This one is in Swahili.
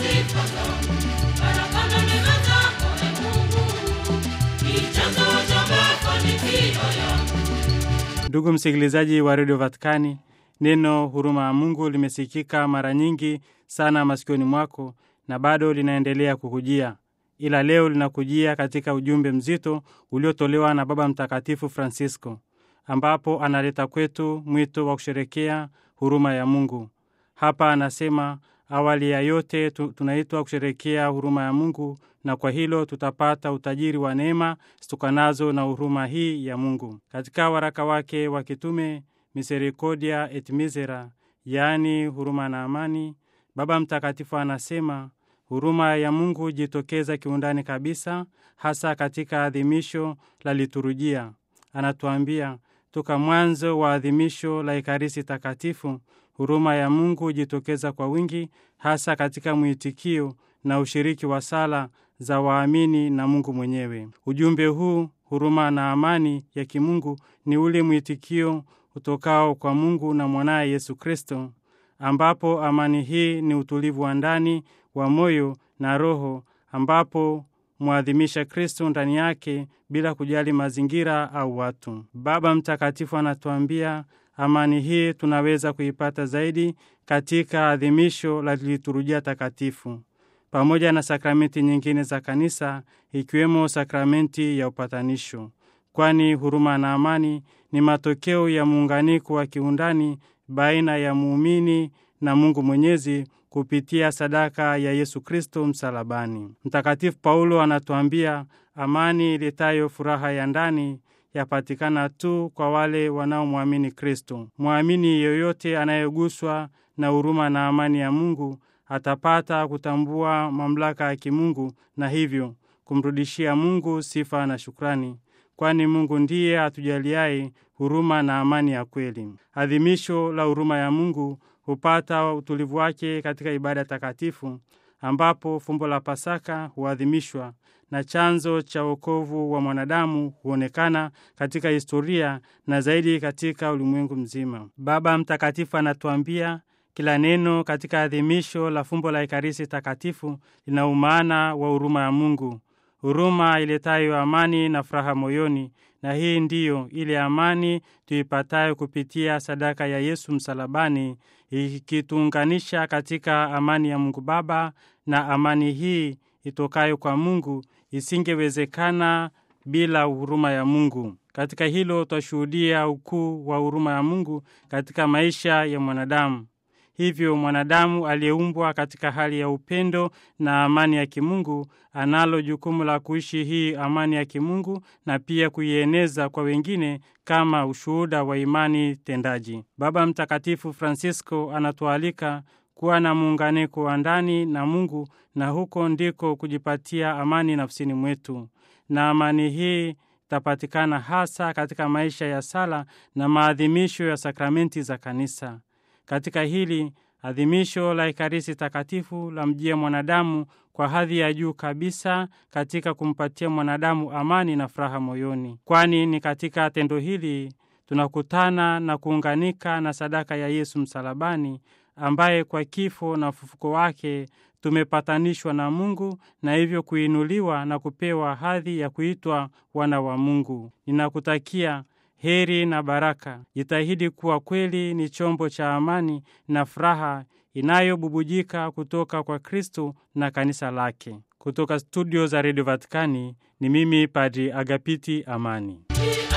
sifa zangu. Baraka na neema zako, e Mungu, ni chanzo cha mafanikio yangu. Ndugu msikilizaji wa redio Vatikani, neno huruma ya Mungu limesikika mara nyingi sana masikioni mwako na bado linaendelea kukujia, ila leo linakujia katika ujumbe mzito uliotolewa na Baba Mtakatifu Francisco, ambapo analeta kwetu mwito wa kusherekea huruma ya Mungu. Hapa anasema awali ya yote tu- tunaitwa kusherekea huruma ya Mungu, na kwa hilo tutapata utajiri wa neema zitokanazo na huruma hii ya Mungu. Katika waraka wake wa kitume Misericordia et Misera, yaani huruma na amani, Baba Mtakatifu anasema huruma ya Mungu jitokeza kiundani kabisa, hasa katika adhimisho la liturujia. Anatuambia toka mwanzo wa adhimisho la Ekaristi Takatifu, huruma ya Mungu hujitokeza kwa wingi, hasa katika mwitikio na ushiriki wa sala za waamini na Mungu mwenyewe. Ujumbe huu huruma na amani ya kimungu ni ule mwitikio utokao kwa Mungu na mwanaye Yesu Kristo, ambapo amani hii ni utulivu wa ndani wa moyo na roho, ambapo mwadhimisha Kristo ndani yake bila kujali mazingira au watu. Baba Mtakatifu anatuambia amani hii tunaweza kuipata zaidi katika adhimisho la liturujia takatifu pamoja na sakramenti nyingine za kanisa ikiwemo sakramenti ya upatanisho, kwani huruma na amani ni matokeo ya muunganiko wa kiundani baina ya muumini na Mungu Mwenyezi kupitia sadaka ya Yesu Kristo msalabani. Mtakatifu Paulo anatuambia amani iletayo furaha ya ndani yapatikana tu kwa wale wanaomwamini Kristo. Mwamini yoyote anayeguswa na huruma na amani ya Mungu atapata kutambua mamlaka ya kimungu na hivyo kumrudishia Mungu sifa na shukrani, kwani Mungu ndiye atujaliaye huruma na amani ya kweli. Adhimisho la huruma ya Mungu hupata utulivu wake katika ibada takatifu, ambapo fumbo la Pasaka huadhimishwa na chanzo cha wokovu wa mwanadamu huonekana katika historia na zaidi katika ulimwengu mzima. Baba Mtakatifu anatuambia kila neno katika adhimisho la fumbo la Ekaristi Takatifu lina umaana wa huruma ya Mungu, huruma iletayo amani na furaha moyoni, na hii ndiyo ile amani tuipatayo kupitia sadaka ya Yesu msalabani, ikituunganisha katika amani ya Mungu Baba, na amani hii itokayo kwa Mungu isingewezekana bila huruma ya Mungu. Katika hilo twashuhudia ukuu wa huruma ya Mungu katika maisha ya mwanadamu. Hivyo mwanadamu aliyeumbwa katika hali ya upendo na amani ya kimungu analo jukumu la kuishi hii amani ya kimungu na pia kuieneza kwa wengine kama ushuhuda wa imani tendaji. Baba Mtakatifu Francisco anatualika kuwa na muunganiko wa ndani na Mungu na huko ndiko kujipatia amani nafsini mwetu, na amani hii itapatikana hasa katika maisha ya sala na maadhimisho ya sakramenti za kanisa. Katika hili adhimisho la Ekaristi Takatifu la mjia mwanadamu kwa hadhi ya juu kabisa katika kumpatia mwanadamu amani na furaha moyoni, kwani ni katika tendo hili tunakutana na kuunganika na sadaka ya Yesu msalabani, ambaye kwa kifo na ufufuko wake tumepatanishwa na Mungu na hivyo kuinuliwa na kupewa hadhi ya kuitwa wana wa Mungu. Ninakutakia heri na baraka. Jitahidi kuwa kweli ni chombo cha amani na furaha inayobubujika kutoka kwa Kristo na kanisa lake. Kutoka studio za redio Vatikani ni mimi Padri Agapiti Amani. Ni